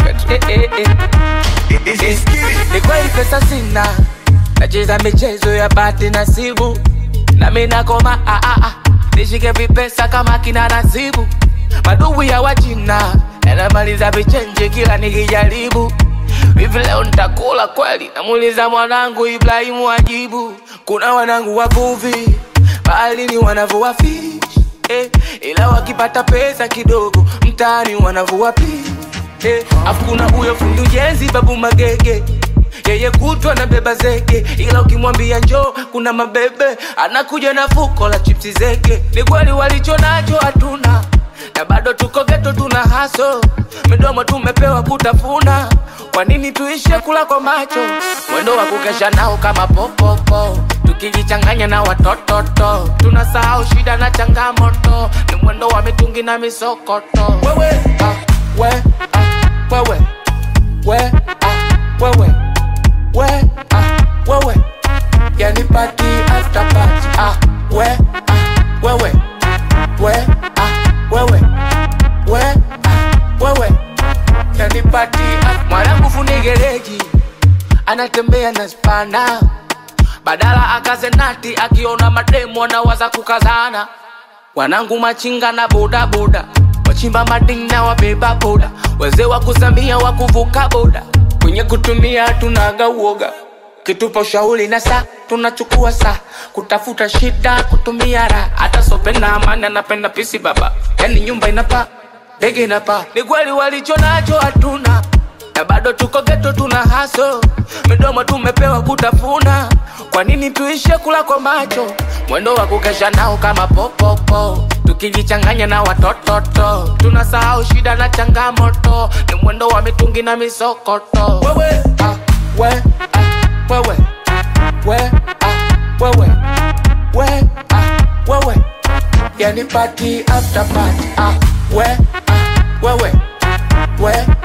mwaga tu eh, eh, eh. Eh, ni kweli pesa sina nacheza michezo ya bahati nasibu nami nakoma ah, ah, ah. nishike vipesa kama kina nasibu madubu ya wachina yanamaliza vichenje kila nikijaribu hivi leo nitakula kweli namuuliza mwanangu ibrahimu ajibu kuna wanangu wavuvi baharini wanavua fish eh, ila wakipata pesa kidogo mtaani wanavua pish eh, afu kuna huyo fundi ujenzi babu magege yeye kutwa na beba zege ila ukimwambia njoo kuna mabebe anakuja na fuko la chipsi zege ni kweli walicho nacho hatuna na bado tuko geto tuna haso midomo tumepewa kutafuna kwa nini tuishe kula kwa macho mwendo wa kukesha nao kama popopo tukijichanganya na watototo tunasahau shida na changamoto ni mwendo wa mitungi na misokoto wewe ah, we, ah, wewe we, ah, wewe we, ah, wewe yani party after party ah, we, ah, wewe we, ah, wewe we, ah, wewe yani party ah, mwanangu fundi gereji anatembea na spana badala akaze nati akiona mademu anawaza kukazana wanangu machinga na bodaboda wachimba madini na wabeba boda wazee wa kusamia wa kuvuka boda kwenye kutumia tunaga uoga kitupa ushauri na saa tunachukua saa kutafuta shida kutumia raha hata sopenda amani anapenda pisi baba yani nyumba inapa ndege inapa ni kweli walicho nacho hatuna na bado tuko geto tuna haso midomo tumepewa kutafuna kwa nini tuishe kula kwa macho mwendo wa kukesha nao kama popopo tukijichanganya na watototo tunasahau shida na changamoto ni mwendo wa mitungi na misokoto wewe ah, we, ah, wewe we, ah, wewe we, ah, wewe yani party after party ah, we, ah, wewe we,